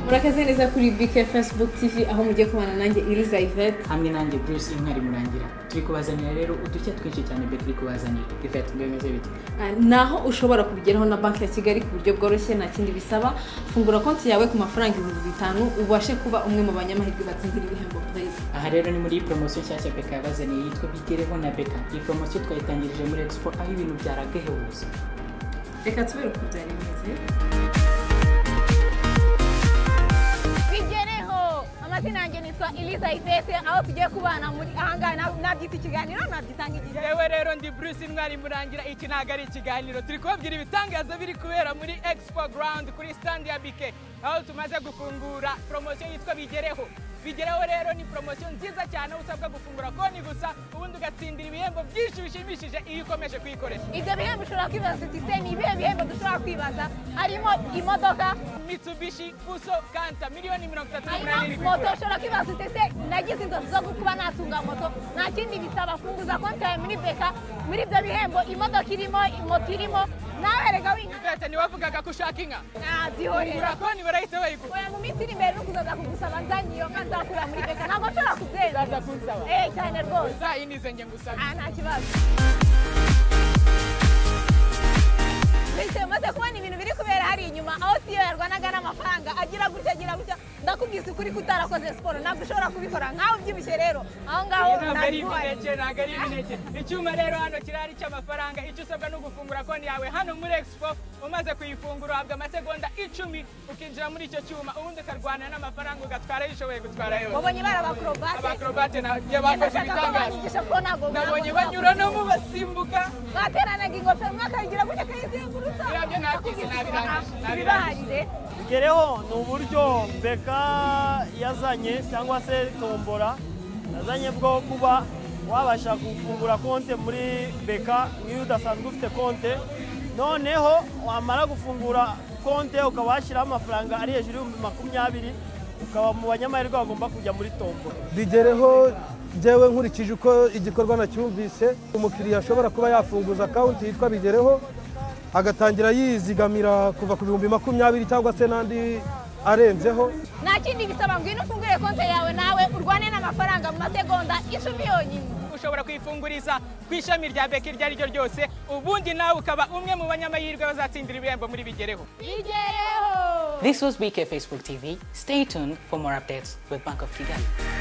murakaze neza kuri bike fesibuku tivi aho mugiye kubana nanjye iriza ivete hamwe nanjye bruce mwari murangira turi kubazanira rero udushya twinshi cyane be turi kubazanira ifite bimeze bite naho ushobora kubigeraho na banki ya kigali ku buryo bworoshye nta kindi bisaba fungura konti yawe ku mafaranga ibihumbi bitanu ubashe kuba umwe mu banyamahirwe batsindira ibihembo byiza aha rero ni muri poromosiyo nshyashya beka yabazaniye yitwa bigereho na beka iyi poromosiyo twayitangirije muri expo aho ibintu byaragahebutse reka tubere uko byari bimeze bigereho amazina yanjye nitwa iliza ifete aho tugiye kubana muri ahangaha na- nabyita ikiganiro nabyitanga igihe yewe rero ndi bruce intwari murangira iki ntabwo ari ikiganiro turi kubabwira ibitangaza biri kubera muri expo ground kuri stand ya bike aho tumaze gufungura poromosiyo yitwa bigereho bigereho rero ni poromosiyo nziza cyane aho usabwa gufungura konti gusa ubundi ugatsindira ibihembo byinshi bishimishije iyo ukomeje kuyikoresha ibyo bihembo ushobora kwibaza uti se ni ibihe bihembo dushobora kwibaza harimo imodoka mitsubishi fuso kanta miliyoni mirongo itatu n'umunani harimo moto ushobora kwibaza uti se nagize inzozi zo kuba natunga moto nta kindi bisaba funguza konti yawe muri beka muri ibyo bihembo imodoka irimo moto irimo nawe rega winkana Ivete, ntiwavugaga ko ushaka inka nazihorera ugura konti barahita bayigura oya mu minsi iri imbere no kuzaza kugusaba nzanyiyo nka nzakura muri beka ntabwo nshobora Uzaza kubyemeza kunsaba eh cyane rwose uzayinize njye ngusaba aha nta kibazo mbese maze kubona ibintu biri kubera hariya inyuma aho siyo yarwanaga n'amafaranga agira gutya agira gutya ndakubwise ukuri ko utarakoze siporo ntabwo ushobora kubikora nkawe ubyibushye rero aho ngaho ntabwo ari ntabwo imineke ntabwo ari imineke icyuma rero hano kirahari cy'amafaranga icyo usabwa ni ugufungura konti yawe hano muri expo umaze kuyifungura uhabwa amasegonda icumi ukinjira muri icyo cyuma ubundi ukarwana n'amafaranga ugatwara ayo ushoboye gutwara yose wabonye bari abakorobate abakorobate nabyo bakoze ndashaka ko ibitangaza banyigisha ko ntabwo nabonye banyura no mu basimbuka bateranaga ingofero umwe akayigira gutya akayizengurutsa Birabyo nabyize, nabirangije, ibibaharire bigereho ni uburyo beka yazanye cyangwa se tombora yazanye bwo kuba wabasha gufungura konti muri beka nk'iyo udasanzwe ufite konti noneho wamara gufungura konti ukaba washyiraho amafaranga ari hejuru y'ibihumbi makumyabiri ukaba mu banyamahirwe bagomba kujya muri tombora bigereho njyewe nkurikije uko igikorwa nacyumvise umukiriya ashobora kuba yafunguza akawunti yitwa bigereho agatangira yizigamira kuva ku bihumbi makumyabiri cyangwa se n'andi arenzeho nta kindi bisaba ngwino ufungure konti yawe nawe urwane n'amafaranga mu masegonda icumi yonyine ushobora kuyifunguriza ku ishami rya beki iryo ari ryo ryose ubundi nawe ukaba umwe mu banyamahirwe bazatsindira ibihembo muri bigereho bigereho This was BK Facebook TV. Stay tuned for more updates with Bank of Kigali.